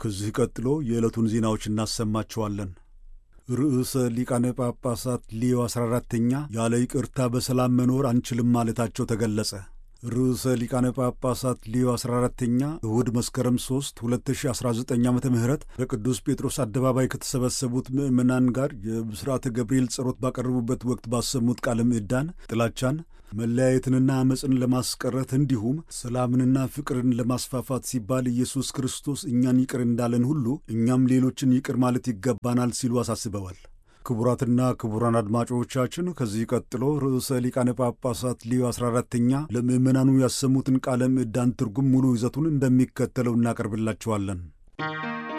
ከዚህ ቀጥሎ የዕለቱን ዜናዎች እናሰማችኋለን። ርዕሰ ሊቃነ ጳጳሳት ሊዮ 14ተኛ ያለ ይቅርታ በሰላም መኖር አንችልም ማለታቸው ተገለጸ። ርዕሰ ሊቃነ ጳጳሳት ሊዮ 14ተኛ እሁድ መስከረም 3 2019 ዓ ም በቅዱስ ጴጥሮስ አደባባይ ከተሰበሰቡት ምዕመናን ጋር የብስራተ ገብርኤል ጸሎት ባቀረቡበት ወቅት ባሰሙት ቃለ ምዕዳን ጥላቻን፣ መለያየትንና ዓመፅን ለማስቀረት እንዲሁም ሰላምንና ፍቅርን ለማስፋፋት ሲባል ኢየሱስ ክርስቶስ እኛን ይቅር እንዳለን ሁሉ እኛም ሌሎችን ይቅር ማለት ይገባናል ሲሉ አሳስበዋል። ክቡራትና ክቡራን አድማጮቻችን ከዚህ ቀጥሎ ርዕሰ ሊቃነ ጳጳሳት ሊዮ 14ተኛ ለምዕመናኑ ያሰሙትን ቃለ ምዕዳን ትርጉም ሙሉ ይዘቱን እንደሚከተለው እናቀርብላችኋለን።